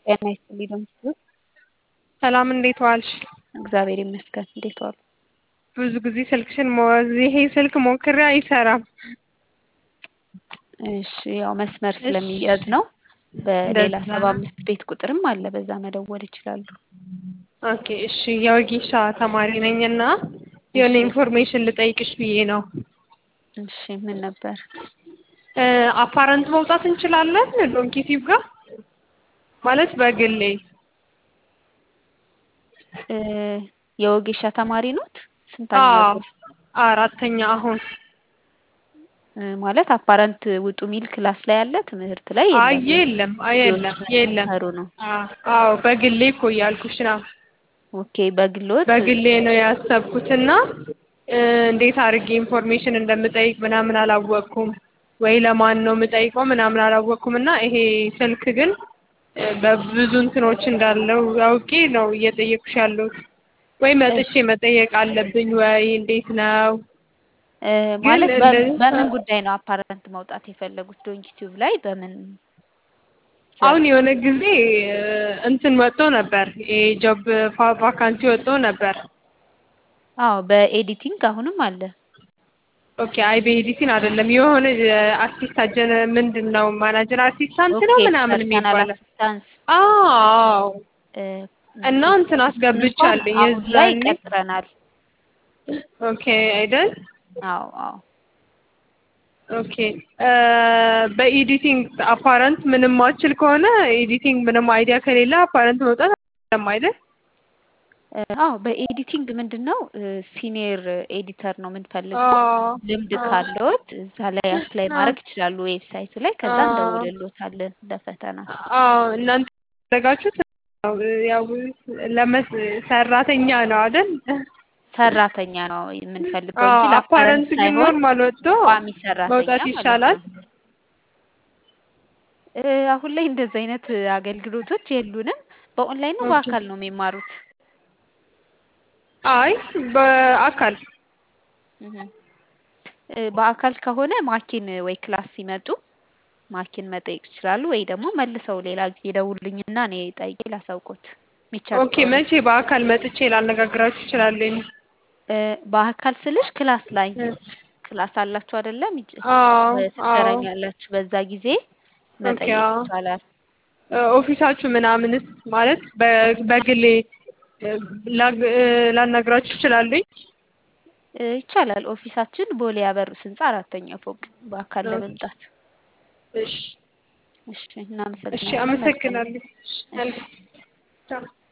ጤና ይስጥልኝ በምስሉ ሰላም እንዴት ዋልሽ? እግዚአብሔር ይመስገን። እንዴት ዋሉ? ብዙ ጊዜ ስልክሽን ሞ- ይሄ ስልክ ሞክሬ አይሰራም። እሺ ያው መስመር ስለሚያዝ ነው። በሌላ እንደዛ ሰባ ነው። አምስት ቤት ቁጥርም አለ፣ በዛ መደወል ይችላሉ። ኦኬ እሺ፣ የወጌሻ ተማሪ ነኝ እና የሆነ እሺ ኢንፎርሜሽን ልጠይቅሽ ብዬ ነው። እሺ ምን ነበር? እ አፓረንት መውጣት እንችላለን ዶንኪቲቭ ጋር ማለት በግሌ እ የወጌሻ ተማሪ ኖት? ስንተኛ አዎ ዙር? አራተኛ አሁን እ ማለት አፓረንት ውጡ ሚል ክላስ ላይ ያለ ትምህርት ላይ አይ የለም። የለም አይ የለም የለም። እየወሰዱ ነው። አ- አዎ በግሌ እኮ እያልኩሽ ነው። ኦኬ በግሎት በግሌ ነው ያሰብኩትና እ እንዴት አድርጌ ኢንፎርሜሽን እንደምጠይቅ ምናምን አላወቅኩም፣ ወይ ለማን ነው የምጠይቀው ምናምን አላወቅኩም። እና ይሄ ስልክ ግን እ በብዙ እንትኖች እንዳለው አውቄ ነው እየጠየቅኩሽ ያለሁት። ወይ መጥቼ እሺ መጠየቅ አለብኝ ወይ እንዴት ነው? እ ግን ማለት በ- እንደዚህ በምን ጉዳይ ነው አፓረንት መውጣት የፈለጉት? ዶንኪቲዩብ ላይ በምን አሁን ዘርፍ? የሆነ ጊዜ እ እንትን ወጥቶ ነበር የጆብ ቫካንሲ ወጥቶ ነበር። አዎ በኤዲቲንግ አሁንም አለ። ኦኬ አይ በኤዲቲን አይደለም የሆነ አሲስታንት ጀነ ምንድን ነው ማናጀር አሲስታንት ኦኬ ነው ምናምን ፐርሰናል የሚባለው አሲስታንስ አዎ እ እና ኦኬ እንትን እሱን እንኳን አስገብቻለሁ አሁን ላይ የዛኔ ቀጥረናል። ኦኬ አይደል አዎ አዎ ኦኬ እ በኤዲቲንግ አፓረንት ምንም ማችል ከሆነ ኤዲቲንግ ምንም አይዲያ ከሌለ አፓረንት መውጣት አይደለም አይደል እ አዎ በኤዲቲንግ ምንድን ነው ሲኒየር ኤዲተር ነው የምንፈልገው። አዎ ልምድ አዎ ካለዎት እዛ ላይ አፕላይ አዎ ማድረግ ይችላሉ ዌብሳይቱ ላይ። ከዛ አዎ እንደውልሎታለን ለፈተና። አዎ እናንተ ያደረጋችሁት ያው ለመስ ሰራተኛ ነው አይደል? ሰራተኛ ነው የምንፈልገው አዎ እንጂ ለአፓረንት አፓረንት ግን ሳይሆን ኖርማል ወጥቶ ቋሚ ሰራተኛ መውጣት ማለት ይሻላል። ነው። እ አሁን ላይ እንደዚህ አይነት አገልግሎቶች የሉንም። በኦንላይን ነው ኦኬ በአካል ነው የሚማሩት? አይ በአካል እህ እ በአካል ከሆነ ማኪን ወይ ክላስ ሲመጡ ማኪን መጠየቅ ይችላሉ፣ ወይ ደግሞ መልሰው ሌላ ጊዜ ደውሉልኝና እኔ ጠይቄ ላሳውቆት የሚቻል ኦኬ ከሆነ። መቼ በአካል መጥቼ ላነጋግራችሁ እችላለሁ? እ በአካል ስልሽ ክላስ ላይ እ ክላስ አላችሁ አይደለም? ይጭ- አዎ አዎ ትገናኛላችሁ። በዛ ጊዜ ኦኬ መጠየቅ አዎ ይቻላል። እ ኦፊሳችሁ ምናምንስ ማለት በ- በግሌ እ ላግ- እ ላናግራችሁ እችላለሁ? እ ይቻላል። ኦፊሳችን ቦሌ አበሩስ ህንጻ አራተኛ ፎቅ በአካል ኦኬ ለመምጣት። እሺ እሺ እሺ እናመሰግናለን። መልካም አመሰግናለሁ። እሺ መልካም ቻው።